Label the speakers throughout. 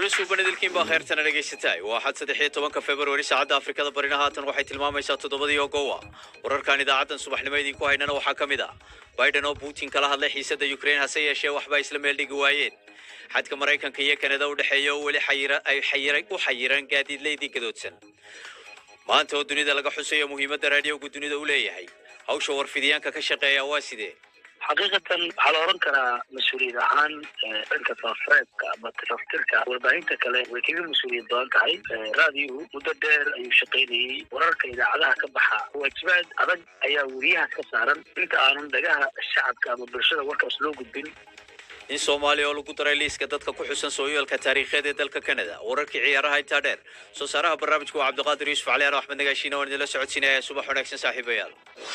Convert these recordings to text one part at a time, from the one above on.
Speaker 1: suubanidilkiin baa kheyrtana dhegaysataay waa axad saddex iyo tobanka februari saacadda afrikada barina haatan waxay tilmaamaysaa toddobadii ogowa wararkan idaacaddan subaxnimo idinku haynana waxaa ka mid ah biden oo putin kala hadlay xiisadda ukraine hase yeeshee waxba isla meel dhigi waayeen xadka maraykanka iyo kanada u dhexeeya oo weli xayira ay xayira u xayiran gaadiidleydii gadoodsan maanta oo dunida laga xusayo muhiimadda raadiyowga dunida u leeyahay hawsha warfidiyaanka ka shaqeeya waa sidee
Speaker 2: xaqiiqatan waxaa la oran karaa mas-uuliyad ahaan dhanka faafareedka ama tiraftirka warbaahinta kale way kaga mas-uuliyad badan tahay raadiyuhu muddo dheer ayuu shaqaynayey wararka idaacadaha ka baxa waajibaad adag ayaa weriyahaas ka saaran inta aanan dhagaha shacabka ama bulshada warkaas loo gudbin
Speaker 1: in soomaaliya oo lagu daray liiska dadka ku xusan sooyaalka taariikheed ee dalka kanada wararkii ciyaaraha intaa dheer soo saaraha barnaamijka waa cabdiqaadir yuusuf cali ano axmed nagaashiina waan idinla socodsiinaya subax wanaagsan saaxiibayaal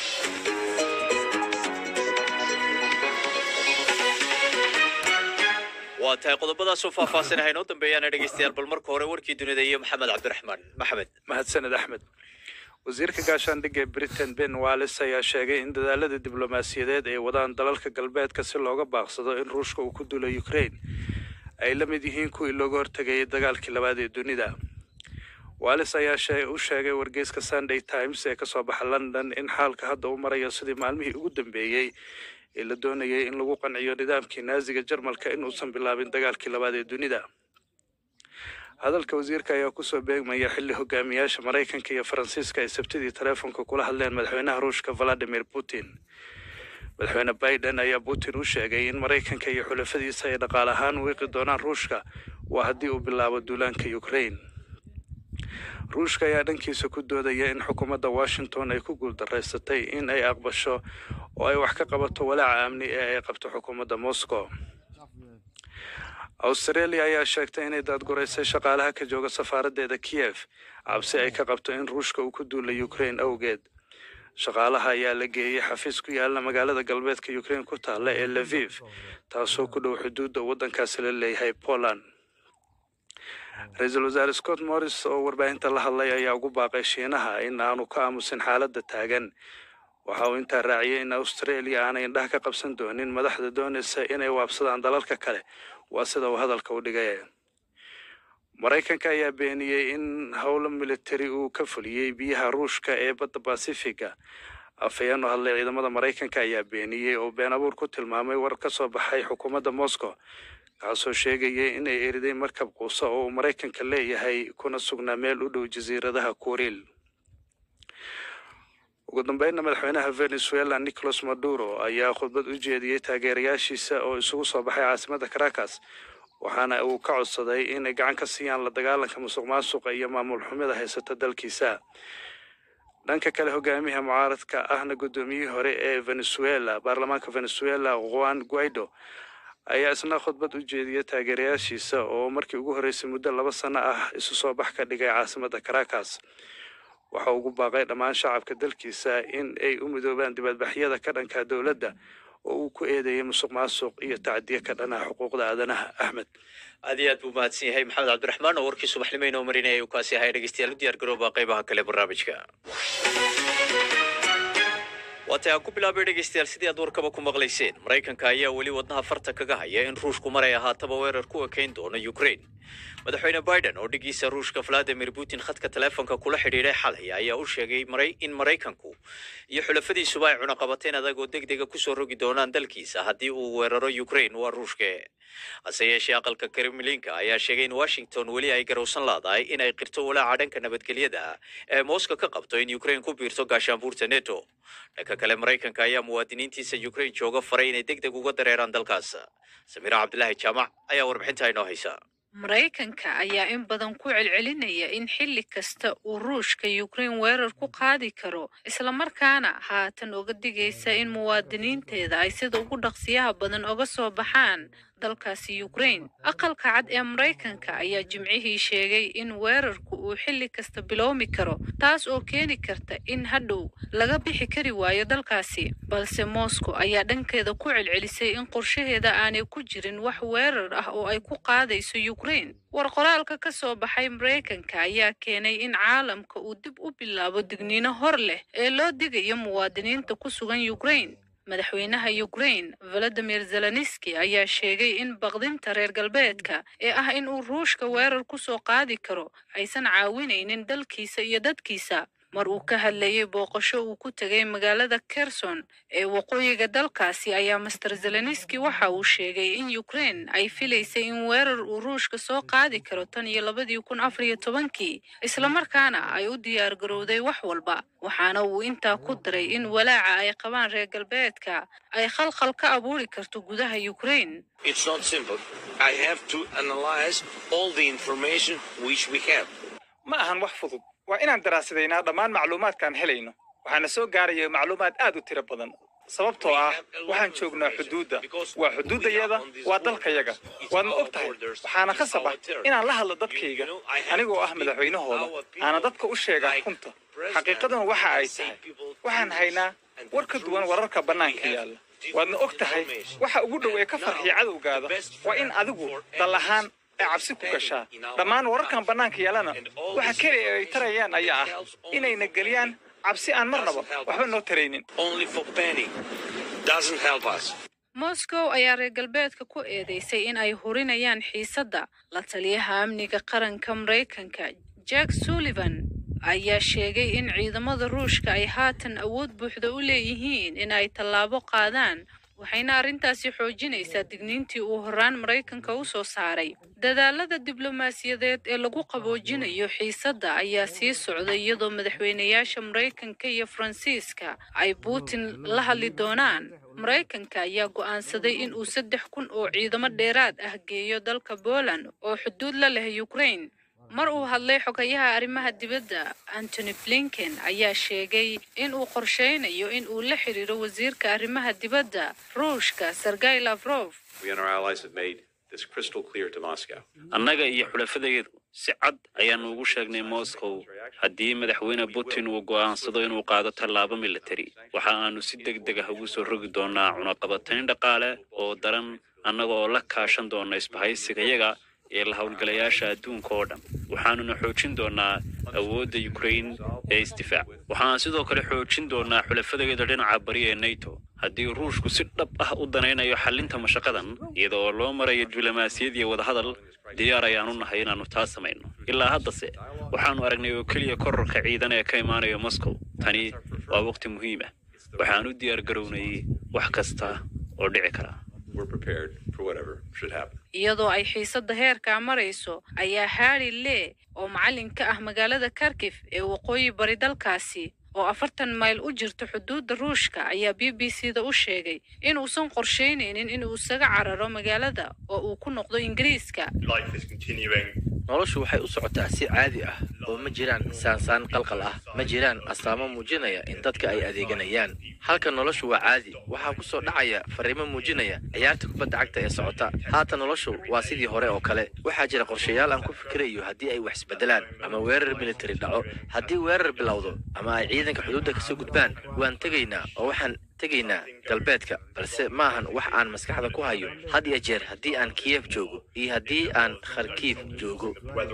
Speaker 1: waa tahay qodobadaasoo faahfaahsanaha inoo dambeeyaana dhegeystayaal bal marka hore warkii dunida iyo maxamed cabdiraxmaan maxamed
Speaker 3: mahadsaned axmed wasiirka gaashaandhigga ee britain ben wallis ayaa sheegay in dadaalada diblomaasiyadeed ay wadaan dalalka galbeedka si looga baaqsado in ruushka uu ku dulo ukraine ay la mid yihiin kuwii looga hortegayay dagaalkii labaad ee dunida wallis ayaa u sheegay wargeyska sunday times ee kasoo baxa london in xaalka hadda u marayo sidii maalmihii ugu dambeeyey ee la doonayay in lagu qanciyo nidaamkii naaziga jarmalka in uusan bilaabin dagaalkii labaad ee dunida hadalka wasiirka ayaa kusoo beegmaya xilli hogaamiyaasha maraykanka iyo faransiiska ay sabtidii taleefonka kula hadleen madaxweynaha ruushka valadimir putin madaxweyne biden ayaa putin u sheegay in maraykanka iyo xulafadiisa ay dhaqaal ahaan wiiqi doonaan ruushka waa haddii uu bilaabo duulaanka ukraine ruushka ayaa dhankiisa ku doodaya in xukuumadda washington ay ku guuldaraysatay in ay aqbasho oo ay wax ka qabato walaaca amni ee ay qabto xukuumadda moscow australia ayaa sheegtay inay daadguraysay shaqaalaha ka jooga safaaraddeeda kiev cabsi ay ka qabto in ruushka uu ku duula ukraine awgeed shaqaalaha ayaa la geeyey xafiis ku yaala magaalada galbeedka ukraine ku taalla ee leviv taasoo ku dhow xuduudda waddankaasi la leeyahay poland ra-iisul wasaare scott morris oo warbaahinta la hadlay ayaa ugu baaqay shiinaha in aanu ka aamusin xaaladda taagan waxa uu intaa raaciyay in australia aanay indhaha ka qabsan doonin madaxda doonaysa inay waabsadaan dalalka kale waa sida uu hadalka u dhigay maraykanka ayaa beeniyey in howlo militari uu ka fuliyey biyaha ruushka ee badda basifiga afhayeen oo hadlay ciidamada maraykanka ayaa beeniyey oo been abuur ku tilmaamay war ka soo baxay xukuumadda moscow kaasoo sheegayay inay eriday markab quusa oo uu maraykanka leeyahay kuna sugnaa meel u dhow jasiiradaha kuriil ugu dambeynna madaxweynaha venezuela nicolas maduro ayaa khudbad u jeediyey taageerayaashiisa oo isugu soo baxay caasimadda caracas waxaana uu ka codsaday inay gacan ka siiyaan la dagaalanka musuq maasuqa iyo maamul xumida haysata dalkiisa dhanka kale hogaamiyaha mucaaradka ahna guddoomiyihii hore ee venezuela baarlamaanka venezuela juan guaido ayaa isna khudbad u jeediyay taageerayaashiisa oo markii ugu horreysay muddo laba sano ah isu soo bax ka dhigay caasimadda caracas waxa ugu baaqay dhammaan shacabka dalkiisa in ay u midoobaan dibadbaxyada ka dhanka dowladda oo uu ku eedeeyay musuq maasuq iyo tacdiye ka dhanaha xuquuqda aadanaha axmed
Speaker 1: aad iyo aad buu mahadsan yahay maxamed cabdiraxmaan oo warkii subaxnimo inoo marinaya uu kaasi ahay dhegeystayaal u diyaar garooba qaybaha kale barnaamijka waatay aan ku bilaabay dhegeystayaal sidii aad warkaba ku maqlayseen maraykanka ayaa weli wadnaha farta kaga haya in ruushku maray ahaataba weerar ku ekayn doono ukraine madaxweyne biden oo dhigiisa ruushka valadimir putin khadka taleefonka kula xidhiidhay xalay ayaa u sheegay maray in maraykanku iyo xulafadiisuba ay cunaqabateen adag oo deg dega kusoo rogi doonaan dalkiisa haddii uu weeraro ukraine waa ruushke hase yeeshee aqalka kremlinka ayaa sheegay in washington weli ay garowsan laadahay in ay qirto walaaca dhanka nabadgelyada ee moscow ka qabto in ukraine ku biirto gaashaanbuurta neto dhanka kale maraykanka ayaa muwaadiniintiisa ukraine jooga faray inay deg deg uga dareeraan dalkaas samiira cabdilaahi jaamac ayaa warbixinta inoo haysa
Speaker 4: maraykanka ayaa in badan ku celcelinaya in xilli kasta uu ruushka ukraine weerar ku qaadi karo islamarkaana haatan oga digaysa in muwaadiniinteeda ay sida ugu dhaqsiyaha badan oga soo baxaan dalkaasi ukraine aqalka cad ee maraykanka ayaa jimcihii sheegay in weerarku uu xilli kasta bilowmi karo taas oo keeni karta in hadhow laga bixi kari waayo dalkaasi balse moscow ayaa dhankeeda ku celcelisay in qorshaheeda aanay ku jirin wax weerar ah oo ay ku qaadayso ukraine war qoraalka ka soo baxay maraykanka ayaa keenay in caalamka uu dib u bilaabo digniino hor leh ee loo digayo muwaadiniinta ku sugan ukraine madaxweynaha ukraine valadimir zelenski ayaa sheegay in baqdinta reer galbeedka ee ah in uu ruushka weerar ku soo qaadi karo aysan caawinaynin dalkiisa iyo dadkiisa mar uu ka hadlayay booqasho uu ku tegay magaalada kerson ee waqooyiga dalkaasi ayaa master zelenski waxa uu sheegay in ukraine ay filaysay in weerar uu ruushka soo qaadi karo tan iyo labadii kun afar iyo tobankii islamarkaana ay u diyaar garowday wax walba waxaana uu intaa ku daray in walaaca ay qabaan reer galbeedka ay khalkhal ka abuuri karto gudaha ukraine
Speaker 5: It's not simple. I have to analyze all the information which we have.
Speaker 6: ma ahan wax fudud waa inaan daraasadaynaa dhammaan macluumaadkaan helayno waxaana soo gaaraya macluumaad aad u tiro badan sababtoo ah waxaan joognaa xuduudda waa xuduuddayada waa dalkayaga waadna og tahay waxaana khasab ah inaan la hadlo dadkayga anigoo ah madaxweynahooda aana dadka u sheegaa runta xaqiiqaduna waxa ay tahay waxaan haynaa war ka duwan wararka bannaanka yaalla waadna og tahay waxa ugu dhow ee ka farxiya cadowgaada waa in adigu dal ahaan ay cabsi ku gashaa dhammaan wararkan bannaanka yaallana waxa keliya ay tarayaan ayaa ah inayna geliyaan cabsi aan marnaba waxba noo taraynin
Speaker 5: Only for panic doesn't help us.
Speaker 4: moscow ayaa reer galbeedka ku eedeysay in ay hurinayaan xiisadda la taliyaha amniga qaranka maraykanka jack sullivan ayaa sheegay in ciidamada ruushka ay haatan awood buuxda u leeyihiin in ay tallaabo qaadaan waxayna arrintaasi xoojinaysaa digniintii uu horaan maraykanka u soo saaray dadaalada diblomaasiyadeed ee lagu qaboojinayo xiisadda ayaa sii socday iyadoo madaxweynayaasha maraykanka iyo faransiiska ay putin la hadli doonaan maraykanka ayaa go'aansaday in uu saddex kun oo ciidamo dheeraad ah geeyo dalka poland oo xuduud la leh ukraine mar uu hadlay xogayaha arrimaha dibadda antony blinken ayaa sheegay in uu qorsheynayo in uu la xiriiro wasiirka arrimaha dibadda ruushka sergey lavrov
Speaker 7: We and our allies have made this crystal clear to Moscow.
Speaker 8: annaga iyo xulafadayadu si cad ayaanu ugu sheegnay moscow haddii madaxweyne putin uu go'aansado inuu qaado tallaabo militari waxa aanu si deg deg ah ugu soo rogi doonaa cunaqabatayn dhaqaale oo daran annaga oo la kaashan doona isbahaysigayaga ee la howlgalayaasha adduunka oo dhan waxaanuna xoojin doonaa awoodda ukraine ee isdifaac waxaan sidoo kale xoojin doonaa xulafadayada dhinaca bari ee nato haddii ruushku si dhab ah u danaynayo xallinta mashaqadan iyada oo loo marayo diblomaasiyad iyo wadahadal diyaar ayaanu nahay inaannu taa samayno ilaa haddase waxaannu aragnay oo keliya kororka ciidan ee ka imaanaya moscow tani waa waqti muhiim ah waxaan u diyaar garownay wax kasta oo dhici kara
Speaker 7: We're prepared for whatever should happen.
Speaker 4: iyadoo ay xiisadda heerkaa marayso ayaa harry lee oo macallin ka ah magaalada kharkif ee waqooyi bari dalkaasi oo afartan mayl u jirta xuduudda ruushka ayaa b b c da u sheegay inuusan qorsheynaynin inuu isaga cararo magaalada oo uu ku noqdo ingiriiska
Speaker 9: noloshu waxay u socotaa si caadi ah oo ma jiraan saansaan qalqal ah ma jiraan astaamo muujinaya in dadka ay adeeganayaan halka noloshu waa caadi waxaa ku soo dhacaya fariimo muujinaya ciyaarta kubadda cagta ee socota haatan noloshu waa sidii hore oo kale waxaa jira qorshayaal aan ku fikirayo haddii ay wax isbedelaan ama weerar militari dhaco haddii weerar bilowdo ama ay ciidanka xuduudda kasoo gudbaan waan tegaynaa oo waxaan tegaynaa galbeedka balse maahan wax aan maskaxda ku hayo had iyo jeer haddii aan kiyef joogo iyo haddii aan kharkiif joogo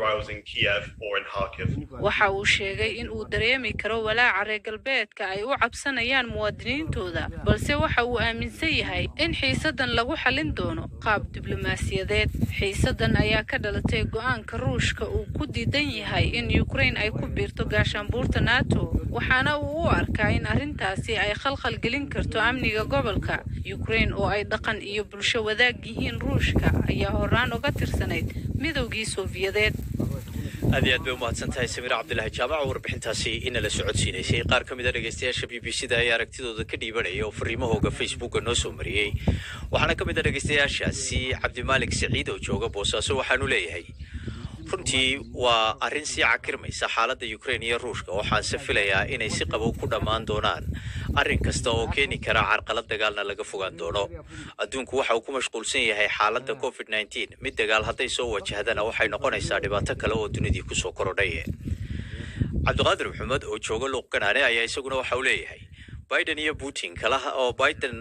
Speaker 4: waxa uu sheegay in uu dareemi karo walaaca reer galbeedka ay u cabsanayaan muwaadiniintooda balse waxa uu aaminsan yahay in xiisaddan lagu xallin doono qaab diblomaasiyadeed xiisaddan ayaa ka dhalatay go'aanka ruushka uu ku diidan yahay in ukraine ay ku biirto gaashaanbuurta nato waxaana uu u arkaa in arrintaasi ay khalkhal gelin karto amniga gobolka ukraine oo ay dhaqan iyo bulsho wadaag yihiin ruushka ayaa horaan uga tirsanayd midowgii soofiyadeed
Speaker 1: aad iyo aad bay umahadsan tahay samiir cabdilaahi jaamac oo warbixintaasi inala socodsiinaysay qaar ka mid a dhegeystayaasha b b c da ayaa aragtidooda ka dhiibanaya oo fariimahooga facebooka noo soo mariyey waxaana ka mid a dhegeystayaashaasi cabdimaalik siciid oo jooga boosaaso waxaanu leeyahay runtii waa arrin sii cakirmaysa xaaladda ukraine iyo ruushka waxaanse filayaa inay si qabow ku dhammaan doonaan arrin kasta oo keeni kara carqalad dagaalna laga fogaan doono adduunku waxa uu ku mashquulsan yahay xaaladda covid nneteen mid dagaal hadday soo wajahdana waxay noqonaysaa dhibaato kale oo dunidii kusoo korodhay cabdiqaadir maxamed oo jooga luuq ganaane ayaa isaguna waxa uu leeyahay biden iyo putin kalaha oo biden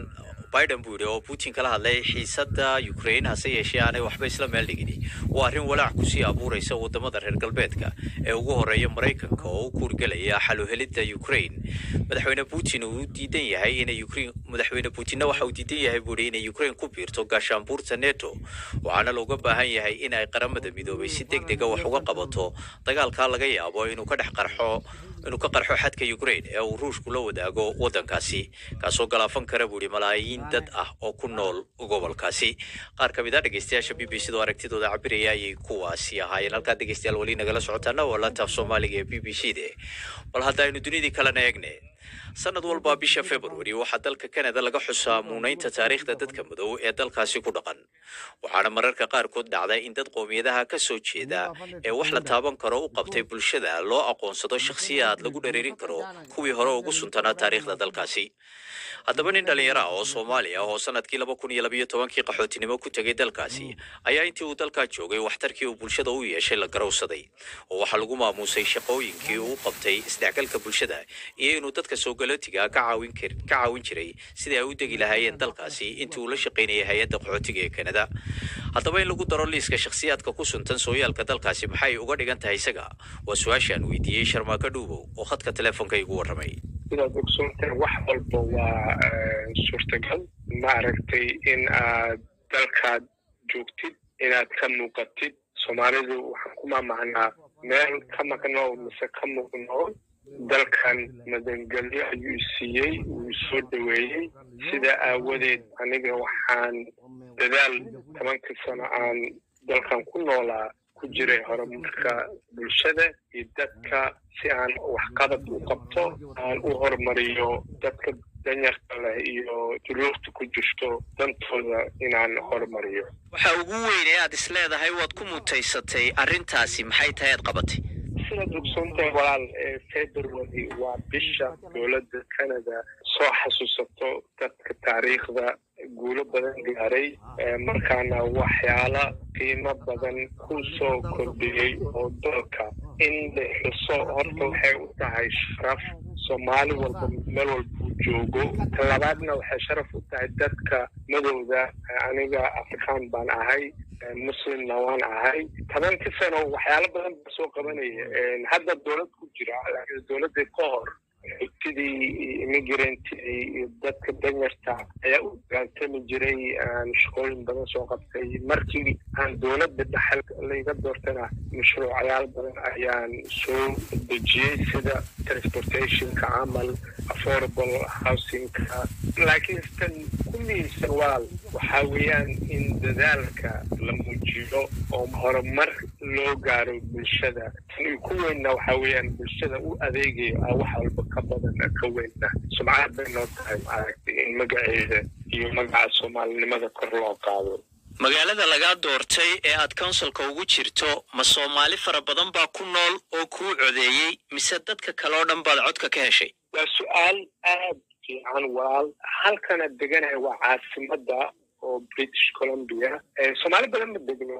Speaker 1: biden buu yidhi oo putin kala hadlay xiisadda ukraine hase yeeshee aanay waxba isla meel dhigin waa arrin walaac kusii abuuraysa wadamada reer galbeedka ee ugu horeeya maraykanka oo u kuurgelaya xaluhelidda ukraine madaxweyne putin uu diidan yahay inay ukraine madaxweyne putinna waxa uu diidan yahay buu yidhi inay ukraine ku biirto gaashaanbuurta neto waxaana looga baahan yahay in ay qaramada midoobay si deg dega wax uga qabato dagaalkaa laga yaabo inuu ka dhex qarxo inuu ka qarxo xadka ukraine ee uu ruushku la wadaago waddankaasi kaasoo galaafan kara buu yidhi malaayiin dad ah oo ku nool gobolkaasi qaar ka mid a dhegeystayaasha b b c da oo aragtidooda cabiraya ayay kuwaasi ahaayeen halkaa dhegeystayaal weli nagala socotaana waa laanta af soomaaliga ee b b c de bal haddaynu dunidii kalena eegne sanad walba bisha february waxaa dalka canada laga xusaa muunaynta taariikhda dadka madow ee dalkaasi ku dhaqan waxaana mararka qaarkood dhacda in dad qoomiyadaha ka soo jeeda ee wax la taaban karo u qabtay bulshada loo aqoonsado shakhsiyaad lagu dhereerin karo kuwii hore ugu suntanaa taariikhda dalkaasi haddaba nin dhallinyaro ah oo soomaali ah oo sanadkii laba kun iyo labayo tobankii qaxootinimo ku tegay dalkaasi ayaa intii uu dalkaa joogay waxtarkii uu bulshada u yeeshay la garowsaday oo waxaa lagu maamuusay shaqooyinkii uu qabtay isdhexgalka bulshada iyo inuu dadka soogalotiga ka caawin kar ka caawin jiray sidii ay u degi lahaayeen dalkaasi intii uu la shaqaynayay hay-adda qaxootiga ee kanada haddaba in lagu daro liiska shakhsiyaadka ku suntan sooyaalka dalkaasi maxay uga dhigan tahay isaga waa su-aashaan weydiiyey sharmaako dhuubow oo khadka telefoonka igu warramay
Speaker 10: sidaad ogsoontahay wax walba waa suurtagal maaragtay in aad dalkaad joogtid inaad ka muuqatid soomaalidu waxaan ku maamacnaa meel ka maqnoo mise ka muuqnoo dalkan madangelyo ayuu isiiyey wuu soo dhoweeyey sida aawadeed aniga waxaan dadaal tobankii sano aan dalkan ku noolaa ku jiray horumarka bulshada iyo dadka si aan waxqabad u qabto aan u horumariyo dadka danyarka leh iyo duruufta ku jirto dantooda inaan horumariyo
Speaker 1: waxa ugu weyn ee aad is leedahay waad ku mutaysatay arrintaasi maxay tahay aad qabatay
Speaker 10: sidaad ogsoontahay walaal february waa bisha dowladda canada soo xasuusato dadka taariikhda guulo badan gaaray markaana waxyaala qiimo badan ku soo kordhiyey oo dalka in la xuso horta waxay u tahay sharaf soomaali walba meel walba uu joogo ta labaadna waxay sharaf u tahay dadka madowda aniga afrikaan baan ahay muslimna waan ahay tobankii sano waxyaalo badan baa soo qabanaya hadda dowlad ku jira laakiin dowladda ka hor xigtidii immigrantidii iyo dadka danyarta ayaa u dagaaltami jiray aan shaqooyin badan soo qabtay markii aan dowladda dhaxal layga doortana mashruucyaal badan ayaan soo dejiyey sida transportationka camal affordable housingka laakiin tan ku muhiimsan walaal waxaa weeyaan in dadaalka la muujiyo oo horumar loo gaaro bulshada tan ku weynna waxaa weeyaan bulshada u adeegayo ah wax walba ka badan ka weynna sumcad bay noo tahay maaragtay in magaceeda iyo magaca soomaalinimada kor loo qaado
Speaker 1: magaalada lagaa doortay ee aad counsilka ugu jirto ma soomaali fara badan baa ku nool oo kuu codeeyey mise dadka kale oo dhan baad codka ka heshay
Speaker 10: waa su-aal aad fiican walaal halkana deganahay waa caasimadda oo british columbia soomaali badan ma degno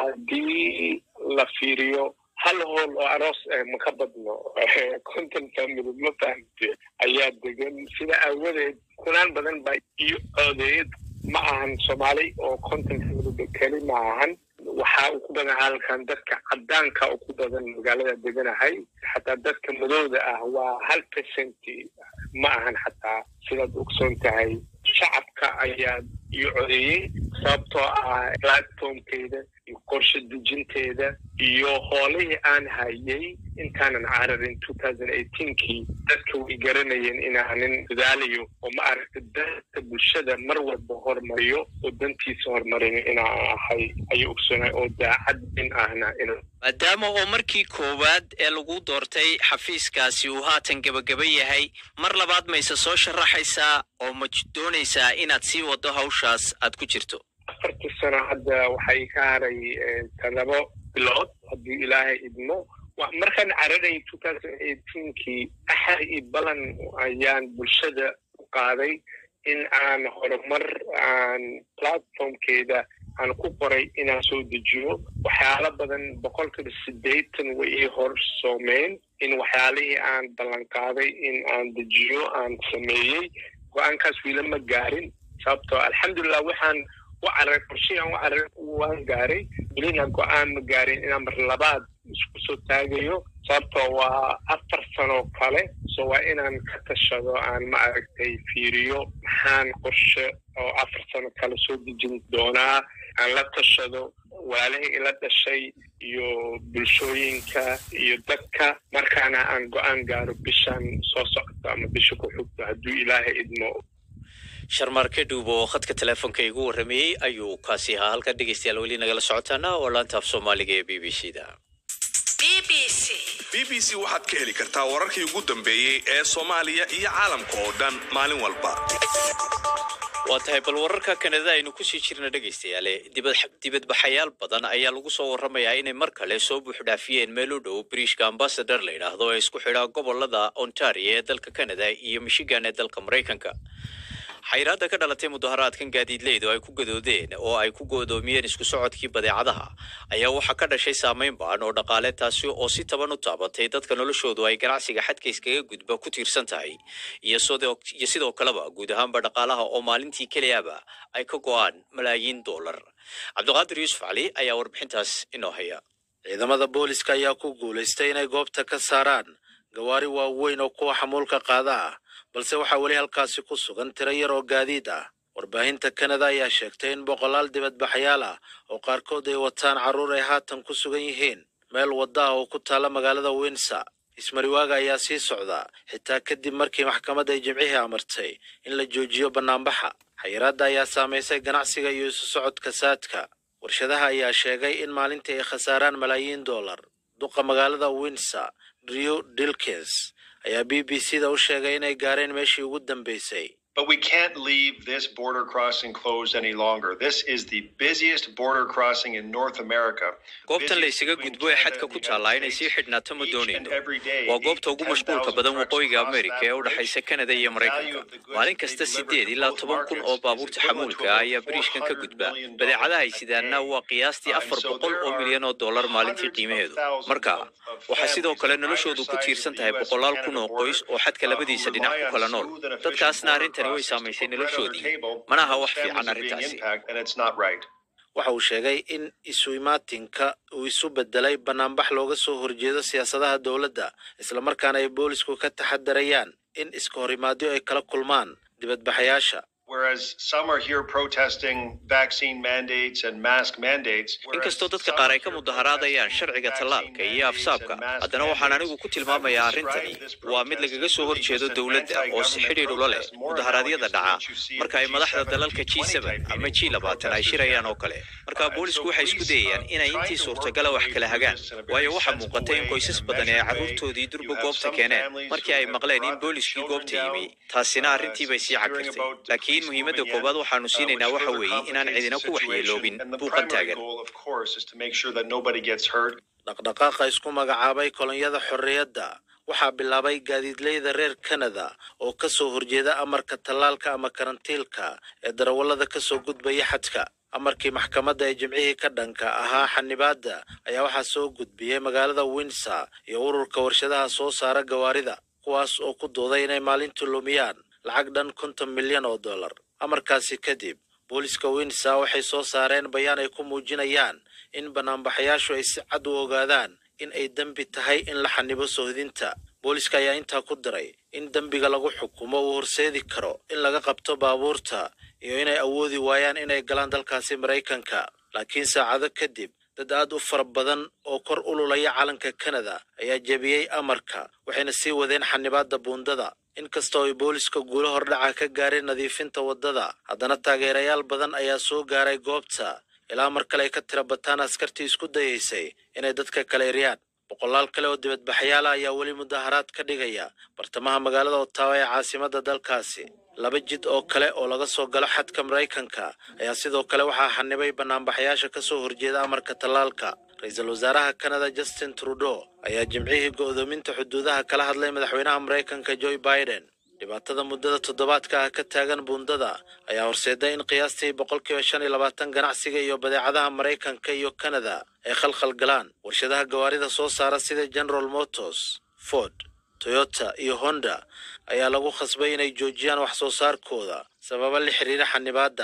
Speaker 10: haddii la fiiriyo hal hool oo aroos ma ka badno conton family ma fahamte ayaa degan sida aawadeed kunaan badan baa iyo codeeyad ma ahan soomaali oo conton family keli ma ahan waxaa ugu badan halkan dadka cadaanka ugu badan magaalada deganahay xataa dadka madowda ah waa hal percent ma ahan xataa sidaad ogsoon tahay shacabka ayaa iyo codeeyey sababtoo ah platformkeeda iyo qorshe dejinteeda iyo hoolihii aan hayay intaanan cararin kii dadka way garanayeen inaanin dadaalayo oo ma aragta danta bulshada mar walba hormariyo oo dantiisa hormarin inaan ahay ayuu ogsoonay oo daacad in ahna in
Speaker 1: maadaama oo markii koowaad ee lagu doortay xafiiskaasi uu haatan gebagaba yahay mar labaad mayse soo sharaxaysaa oo ma doonaysaa inaad sii waddo hawshaas aad ku jirto
Speaker 10: afartii sano hadda waxay ka haray toddoba bilood haddii ilaahay idmo markaan cararay kii axar iyo balan ayaan bulshada u qaaday in aan horumar aan platformkeeda aan ku qoray inaan soo dejiyo waxyaalo badan boqolkiiba siddeetan way ii horsoomeen in waxyaalihii aan ballan qaaday in aan dejiyo aan sameeyey go-aankaas wiila ma gaarin sababtoo alxamdulilah waxaan u cararay qorshihian u cararay waan gaaray welina go-aan ma gaarin inaan mar labaad isku soo taagayo sababtoo waa afar sano kale so waa inaan ka tashado aan ma aragtay fiiriyo maxaan qorshe oo afar sano kale soo dejin doonaa aan la tashado walaalihii ila dhashay iyo bulshooyinka iyo dadka markaana aan go-aan gaaro bishan soo socota ama bisha ku xigto hadduu ilaahay idmo
Speaker 1: sharmaarke dhuub oo khadka teleefonka igu warramayey ayuu kaasi ahaa halkan dhegeystayaal weli nagala socotaana oo laanta af soomaaliga ee b b c da
Speaker 11: b b c waxaad ka heli kartaa wararkii ugu dambeeyey ee soomaaliya iyo caalamka oo dhan maalin walba
Speaker 1: waa tahay bal wararka kanada aynu kusii jirna dhegaystayaale dibad- dibadbaxayaal badan ayaa lagu soo warramayaa inay mar kale soo buuxdhaafiyeen meel u dhow bariishka ambasador la yidhaahdo ee isku xidha gobolada ontario ee dalka canada iyo michigan ee dalka maraykanka xayiraadda ka dhalatay mudaharaadkan gaadiidleydu ay ku gadoodeen oo ay ku goodoomiyeen isku socodkii badeecadaha ayaa waxaa ka dhashay saameyn baan oo dhaqaale taasi oo si taban u taabatay dadka noloshoodu ay ganacsiga xadka iskaga gudba ku tiirsan tahay iyo sidoo iyo sidoo kaleba guud ahaanba dhaqaalaha oo maalintii keliyaba ay ka go'aan malaayiin doolar cabdiqaadir yuusuf cali ayaa warbixintaas inoo haya
Speaker 12: ciidamada booliska ayaa ku guulaystay inay goobta ka saaraan gawaari waaweyn oo kuwa xamuulka qaada ah balse waxaa weli halkaasi ku sugan tiro yar oo gaadiid ah warbaahinta kanada ayaa sheegtay in boqolaal dibadbaxyaal ah oo qaarkood ay wataan carruur ay haatan ku sugan yihiin meel wadda ah oo ku taalla magaalada winsa ismariwaaga ayaa sii socda xitaa kadib markii maxkamadda ay jimcihii amartay in la joojiyo bannaanbaxa xayiraadda ayaa saamaysay ganacsiga iyo isu socodka saadka warshadaha ayaa sheegay in maalintii ay khasaaraan malaayiin dollar duqa magaalada winsa drew dilkins ayaa b b c da u sheegay inay gaareen meeshii ugu dambaysay
Speaker 13: But we can't leave this border crossing closed any longer. This is the busiest border crossing in North America.
Speaker 1: goobtan la isaga gudbo ee xadka ku taallaa inay sii xidhnaato ma doonayno waa goobta ugu mashquulka badan waqooyiga amerika ee u dhexaysa kanada iyo maraykanka maalin kasta sideed ilaa toban kun oo baabuurta xamuulka ah ayaa bariishkan ka gudba badeecadaha ay sidaanna waa qiyaastii afar boqol oo milyan oo dollar maalintii qiimaheedu marka waxaa sidoo kale noloshoodu ku tiirsan tahay boqolaal kun oo qoys oo xadka labadiisa dhinac ku kala nool dadkaasna arrintani way saamaysay noloshoodii mana aha wax fiican arrintaasi
Speaker 12: waxa uu sheegay in isu imaatinka uu isu bedelay bannaanbax looga soo horjeedo siyaasadaha dowladda islamarkaana ay boolisku ka taxadarayaan in iska horimaadyo ay kala kulmaan dibadbaxayaasha
Speaker 13: Whereas some are here protesting vaccine mandates and mask mandates.
Speaker 1: inkastoo dadka qaar ay ka mudaharaadayaan sharciga tallaalka iyo afsaabka haddana waxaan anigu ku tilmaamayaa arrintani waa mid lagaga soo horjeedo dowladda oo si xidhiidh ula leh mudaharaadyada dhaca marka ay madaxda dalalka g ama g labaatan ay shirayaan oo kale marka boolisku waxay isku dayayaan inay intii suurtagala wax kala hagaan waayo waxaa muuqata in qoysas badan ee carruurtoodii durba goobta keeneen markii ay maqleen in booliskii goobta yimi taasina arrintii bay sii cagirtay laakiin muhiimadda koowaad waxaanu siinaynaa waxa weeye inaan cidina ku waxyeeloobin buuqan taagan
Speaker 12: dhaqdhaqaaqa isku magacaabay kolonyada xorriyadda waxaa bilaabay gaadiidleyda reer kanada oo ka soo horjeeda amarka tallaalka ama karantiilka ee darawallada ka soo gudbaya xadka amarkii maxkamadda ee jimcihii ka dhanka ahaa xanibaadda ayaa waxaa soo gudbiyey magaalada windsor iyo ururka warshadaha soo saara gawaarida kuwaas oo ku dooday inay maalintii lumiyaan lacag dhan konton milyan oo dollar amarkaasi kadib booliska windsor waxay soo saareen bayaan ay ku muujinayaan in banaanbaxayaashu ay si cad u ogaadaan in ay dembi tahay in la xanibo sohdinta booliska ayaa intaa ku daray in dembiga lagu xukumo uu horseedi karo in laga qabto baabuurta iyo inay awoodi waayaan inay galaan dalkaasi maraykanka laakiin saacado kadib dad aad u fara badan oo kor ululaya calanka kanada ayaa jebiyey amarka waxayna sii wadeen xanibaadda buundada inkastoo ay booliska guulo hordhaca ka gaareen nadiifinta waddada haddana taageerayaal badan ayaa soo gaaray goobta ilaa mar kale ay ka tira bataan askartii isku dayaysay inay dadka kala eryaan boqolaal kale oo dibadbaxyaala ayaa weli mudaharaad ka dhigaya bartamaha magaalada ottawa ee caasimadda dalkaasi laba jid oo kale oo laga soo galo xadka maraykanka ayaa sidoo kale waxaa xanibay banaanbaxayaasha ka soo horjeeda amarka tallaalka ra-iisul wasaaraha kanada justin trudeau ayaa jimcihii go'doominta xuduudaha kala hadlay madaxweynaha maraykanka joe biden dhibaatada muddada toddobaadka ah ka taagan buundada ayaa horseeday in qiyaastii boqolkiiba shan iyo labaatan ganacsiga iyo badeecadaha maraykanka iyo kanada ay khalkhal galaan warshadaha gawaarida soo saara sida general motors ford toyota iyo honda ayaa lagu khasbay inay joojiyaan wax soo saarkooda sababa la xiriira xanibaadda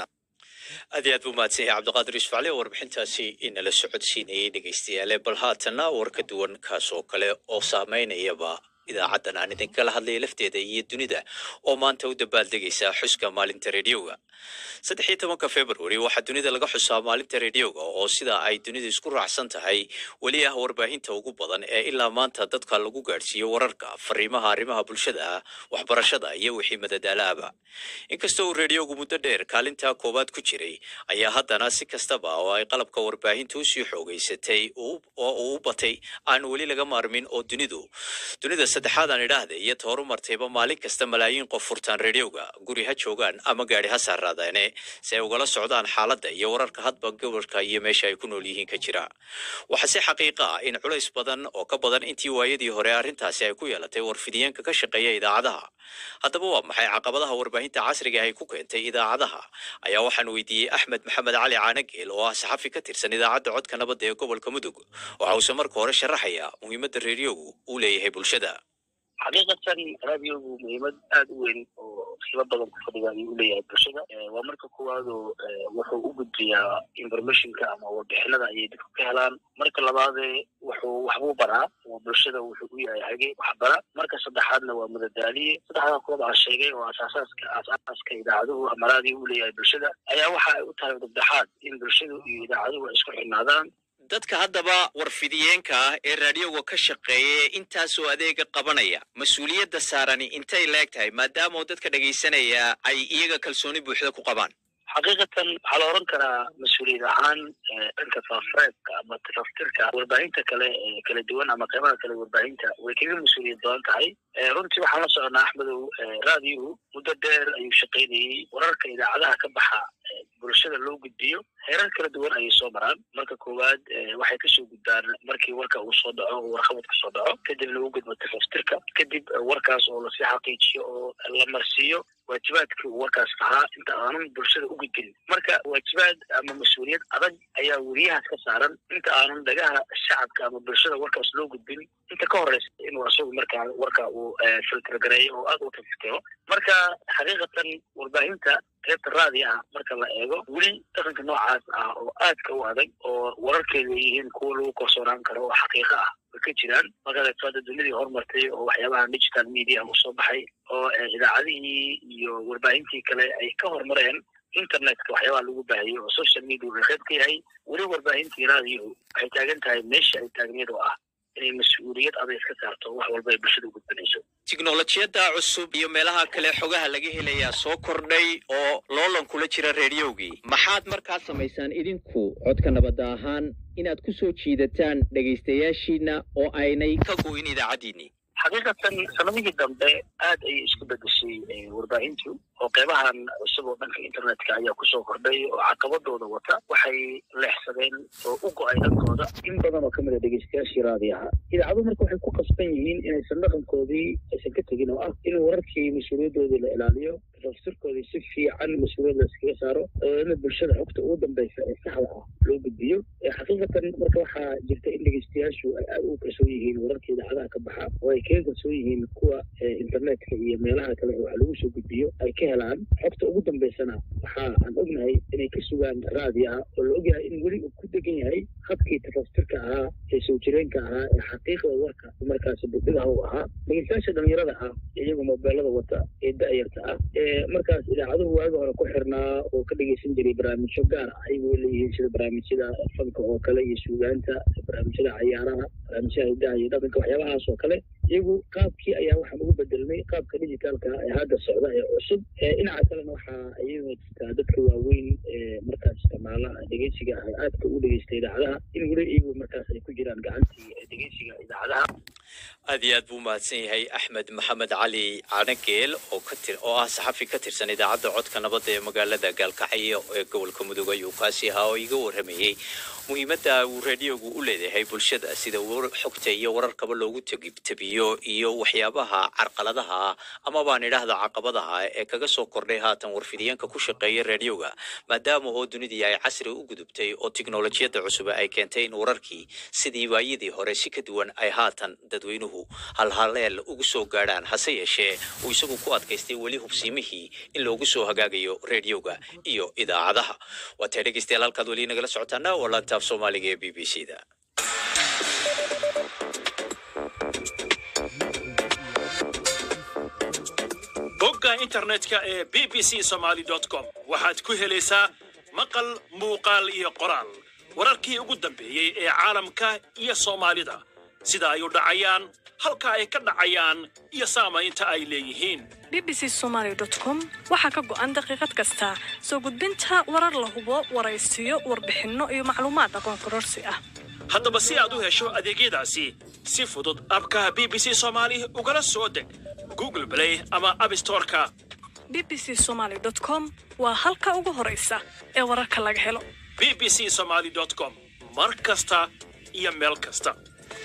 Speaker 1: aad iyo aad buu mahadsan yahay cabdiqaadir yuusuf cali oo warbixintaasi inala socodsiinayay dhegaystayaale bal haatana war ka duwan kaas oo kale oo saameynayaba idaacaddan aan idinkala hadlaya lafteeda iyo dunida oo maanta u dabaaldegaysa xuska maalinta rediyoga saddex iyo tobanka february waxaa dunida laga xusaa maalinta rediyoga oo sida ay dunidu isku raacsan tahay weli ah warbaahinta ugu badan ee ilaa maanta dadka lagu gaadhsiiyo wararka fariimaha arrimaha bulshada waxbarashada iyo wixii madadaalaaba inkastoo uu rediyogu muddo dheer kaalinta koowaad ku jiray ayaa haddana si kastaba oo ay qalabka warbaahinta usii xoogeysatay oo uu u batay aan weli laga maarmin oo dunidu dunida saddexaad aan idhaahda iyo tooru martayba maalin kasta malaayiin qof furtaan rediyoga guri ha joogaan ama gaadhi ha saaraadaane si ay ugala socdaan xaaladda iyo wararka hadba gobolka iyo meesha ay ku nool yihiin ka jira waxaa si xaqiiqa ah in culays badan oo ka badan intii waayadii hore arrintaasi ay ku yeelatay warfidiyeenka ka shaqeeya idaacadaha haddaba waa maxay caqabadaha warbaahinta casriga ay ku keentay idaacadaha ayaa waxaan weydiiyey axmed maxamed cali caanageel oo ah saxafi ka tirsan idaacadda codka nabadda ee gobolka mudug waxa uuse marka hore sharaxaya muhiimadda rediyogu uu leeyahay bulshada
Speaker 2: xaqiiqatan raadiogu muhiimad aada u weyn oo sila badan ku fadhiga ayuu u leeyahay bulshada waa marka koowaadoo wuxuu u gudbiyaa informationka ama warbixinada ayay dadku ka helaan marka labaadee wuxuu waxbuu baraa oo bulshada wuxuu u yahay hage waxbara marka saddexaadna waa madadaaliye saddexdaa kuwaba aan sheegay oo aasaasaska aasaaska idaacaduhu ama raadiyo u leeyahay bulshada ayaa waxa ay u tahay dabdhexaad in bulshadu iyo idaacaduhu ay isku xidhnaadaan
Speaker 1: dadka haddaba warfidiyeenka ah ee raadiyoga ka shaqeeya ee intaasoo adeega qabanaya mas-uuliyadda saarani intay leeg tahay maadaama oo dadka dhegaysanaya ay iyaga kalsooni buuxda ku qabaan
Speaker 2: xaqiiqatan waxaa la oran karaa mas-uuliyad ahaan dhanka faafareebka ama tafaftirka warbaahinta kale ee kala duwan ama qeybaha kale warbaahinta way kaga mas-uuliyad badan tahay runtii waxaan la soconaa axmedow raadiyuhu muddo dheer ayuu shaqaynayey wararka idaacadaha ka baxa bulshada loo gudbiyo heerar kala duwan ayay soo maraan marka koowaad waxay kasoo gudbaan markii warka uu soo dhaco oo warqabad kasoo dhaco kadibna u gudbo tafaftirka kadib warkaas oo lasii xaqiijiyo oo la marsiiyo waajibaadkii uu warkaas lahaa inta aanan bulshada u gudbin marka waajibaad ama mas-uuliyad adag ayaa weriyahaas ka saaran inta aanan dhagaha shacabka ama bulshada warkaas loo gudbin inta ka horeysa inuu asagu markaa warka uu filtergareeyo oo aada u tafitiro marka xaqiiqatan warbaahinta qaybta raadi ah marka la eego weli dhaqanka noocaas ah oo aadka u adag oo wararkeedu ay yihiin kuwa lagu kalsoonaan karo oo xaqiiqo ah way ka jiraan markaad eegto hadda dunidii horumartay oo waxyaabaha digital media usoo baxay oo idaacadihii iyo warbaahintii kale ay ka horumareen internetka waxyaabaha lagu baahiyo oo social media uu qayb ka yahay weli warbaahintii raadiyuhu waxay taagan tahay meesha ay taagneed oo ah inay mas-uuliyad aday iska saarto wax walba ay bulshada u gudbanayso
Speaker 1: tiknolojiyadda cusub iyo meelaha kale xogaha laga helayaa soo kordhay oo loolan kula jira rediyoogii maxaad markaa samaysaan idinku codka nabadda ahaan inaad ku soo jiidataan dhegaystayaashiina oo aynay ka goyn idaacaddiinii
Speaker 2: xaqiiqatan sanadihii dambe aad ayay isku bedeshay warbaahintu oo qeybahan cusub oo dhanka internetka ayaa kusoo kordhay oo caqabadooda wata waxay leexsadeen oo u go-ay dhankooda in badan oo kamid a dhegeystayaashii raadi ahaa idaacaduhu marka waxay ku qasban yihiin inaysan dhaqankoodii aysan ka tegin oo ah in wararkii mas-uuliyadoodii la ilaaliyo tafsirkoodii si fiican mas-uuliyad la iskaga saaro in bulshada xogta ugu dambeysa ee saxda ah loo gudbiyo xaqiiqatan marka waxaa jirta in dhegeystayaashu ay aada ugu kalsoon yihiin wararka idaacadaha ka baxa oo ay kaga kalsoon yihiin kuwa internetka iyo meelaha kale wax lagu soo gudbiyo ay ka helaan xogta ugu dambeysana waxa aan ognahay inay ka sugaan raadi ah oo la ogyahay in weli uu ku degan yahay habkii tafastirka ahaa ee soo jireenka ahaa ee xaqiiqda warka markaasi budhigaha u ahaa dhegeystayaasha dhalinyarada ah iyagu mobeelada wata ee da-yarta ah ee markaas idaacaduhu waagi hore ku xirnaa oo ka dhegeysan jiray barnaamijyo gaar ah ayagoo leeyihiin sida barnaamijyada fanka oo kale iyo suugaanta barnaamijyada cayaaraha barnaamijyada hidaha iyo dhaqanka waxyaabahaas oo kale iyagu qaabkii ayaa waxaan ugu bedelnay qaabka digitaalka ee hadda socda ee cusub dhinaca kalena waxaa iyadoo jirtaa dadka waaweyn ee markaas isticmaala dhegeysiga ah aadka u dhegeysta idaacadaha in weli iyagu markaas ay ku jiraan gacantii dhegeysiga idaacadaha
Speaker 1: aad iyo aad buu mahadsan yahay axmed maxamed cali canageel oo ka tir oo ah saxafi ka tirsan idaacadda codka nabadda ee magaalada gaalkacyo ee gobolka mudug ayuu kaasi ahaa oo iga warramayey muhiimadda uu raadiyogu u leeyahay bulshada sida war- xogta iyo wararkaba loogu tegi- tabiyo iyo waxyaabaha carqaladaha ah ama baan idhaahda caqabadaha ee kaga soo kordhay haatan warfidiyeenka ku shaqeeya raadiyoga maadaama oo dunidii ay casri u gudubtay oo tiknolojiyadda cusub ay keentay in wararkii sidii waayadii hore si ka duwan ay haatan dadweynuhu halhaleel ugu soo gaadhaan hase yeeshee uu isagu ku adkaystay weli hubsiimihii in loogu soo hagaagayo raadiyoga iyo idaacadaha waa tahay dhegeystayaal halkaad weli nagala socotaana waa laanta af soomaaliga ee b b c da
Speaker 14: bogga internetka ee b b c somaly com waxaad ku helaysaa maqal muuqaal iyo qoraal wararkii ugu dambeeyey ee caalamka iyo soomaalida sida ay u dhacayaan halka ay ka dhacayaan iyo saamaynta ay leeyihiin
Speaker 15: bbc somaly com waxaa ka go'an daqiiqad kasta soo gudbinta warar la hubo waraysiyo warbixinno iyo macluumaad aqoon kororsi ah
Speaker 14: haddaba si aad u hesho adeegyadaasi si fudud abka b b c somaali ugala soo deg google play ama abstoreka
Speaker 15: bbc somaly com waa halka ugu horaysa ee wararka laga helo
Speaker 14: b b c somaly com mar kasta iyo meel kasta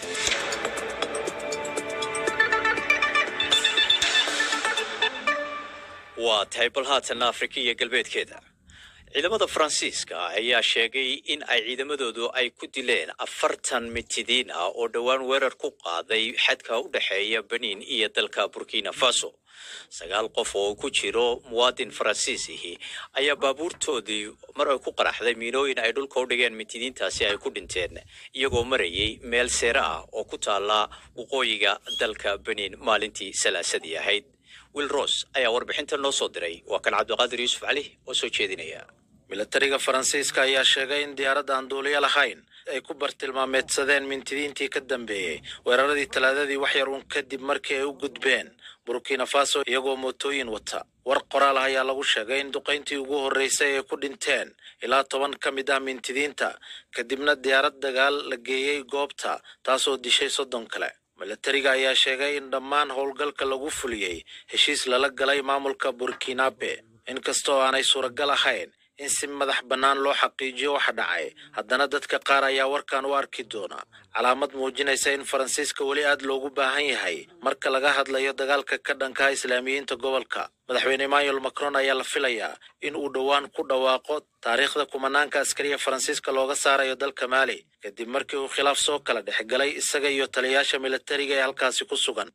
Speaker 1: waa tahay bal haatanna afrika iyo galbeedkeeda ciidamada faransiiska ayaa sheegay in ay ciidamadoodu ay ku dileen afartan mitidiin ah oo dhowaan weerar ku qaaday xadka u dhexeeya benin iyo dalka burkina faso sagaal qof oo ku jiro muwaadin faransiisihi ayaa baabuurtoodii mar ay ku qaraxday miinooyin ay dhulka u dhigeen mitidiintaasi ay ku dhinteen iyagoo marayay meel seere ah oo ku taala waqooyiga dalka benin maalintii salaasadii ahayd will ross ayaa warbixinta noo soo diray waa kan cabdiqaadir yuusuf cali oo soo jeedinaya
Speaker 12: milatariga faransiiska ayaa sheegay in diyaaradda aan duuliyo lahayn ay ku bartilmaameedsadeen mintidiintii ka dambeeyey weeraradii talaadadii wax yar uun kadib markii ay u gudbeen burkina faso iyagoo mootooyin wata war qoraal ah ayaa lagu sheegay in duqayntii ugu horreysay ay ku dhinteen ilaa toban ka mid ah mintidiinta kadibna diyaarad dagaal la geeyey goobta taasoo dishay soddon kale milatariga ayaa sheegay in dhammaan howlgalka lagu fuliyey heshiis lala galay maamulka burkinabe inkastoo aanay suuragal ahayn in si madax bannaan loo xaqiijiyo waxa dhacay haddana dadka qaar ayaa warkan u arki doona calaamad muujinaysa in faransiiska weli aad loogu baahan yahay marka laga hadlayo dagaalka ka dhanka islaamiyiinta gobolka madaxweyne emmanuel macron ayaa la filayaa in uu dhowaan ku dhawaaqo taariikhda kumanaanka askariya faransiiska looga saarayo dalka maali kadib markii uu khilaaf soo kala dhex galay isaga iyo taliyayaasha milatariga ee halkaasi ku sugan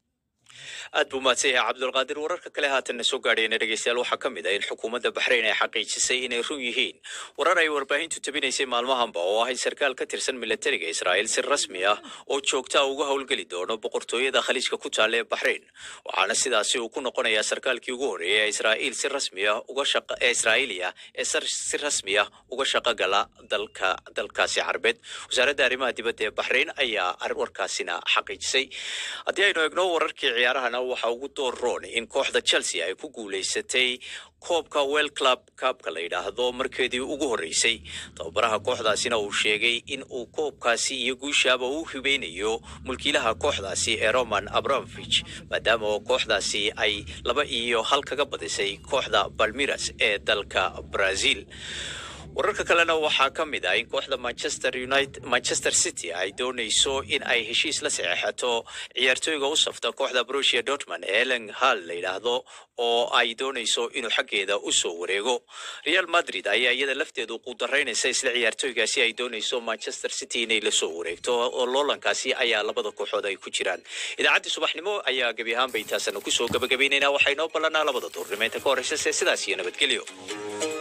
Speaker 1: aad buu mahadsan yahay cabdulqaadir wararka kale haatanna soo gaadhayna dhegeystayaal waxaa ka mid ah in xukuumadda baxrayn ay xaqiijisay inay run yihiin warar ay warbaahintu tabinaysay maalmahanba oo ah in sarkaal ka tirsan milatariga israa'iil si rasmi ah oo joogta uga howlgeli doono boqortooyada khaliijka ku taalla ee baxrayn waxaana sidaasi uu ku noqonayaa sarkaalkii ugu horreeyay ee israa'iil si rasmi ah uga shaqa ee israa'iiliya ee sar- si rasmi ah uga shaqo gala dalka dalkaasi carbeed wasaaradda arrimaha dibadda ee baxrayn ayaa ar- warkaasina xaqiijisay haddii aynu eegno wararkii ciyaarahana waxaa ugu door roon in kooxda chelsea ay ku guulaysatay koobka well club kaabka la yidhaahdo markeedii ugu horreysay tababaraha kooxdaasina uu sheegay in uu koobkaasi iyo guushaaba u hibeynayo mulkiilaha kooxdaasi ee roman abramovich maadaama oo kooxdaasi ay laba iyo hal kaga badisay kooxda balmiras ee dalka brazil wararka kalena waxaa ka mid ah in kooxda manchester united manchester city ay doonayso in ay heshiis la saxeexato ciyaartooyga u safta kooxda borussia dortmund ee elen hall la yidhaahdo oo ay doonayso inuu xaggeeda u soo wareego real madrid ayaa iyada lafteedu qudaraynaysa isla ciyaartooygaasi ay doonayso manchester city inay la soo wareegto oo loolankaasi ayaa labada kooxood ay ku jiraan idaacaddii subaxnimo ayaa gebi ahaanba intaasana kusoo gabagabaynaynaa waxaa inoo ballanaa labada duurnimo inta ka horreysa se sidaas iyo nabadgelyo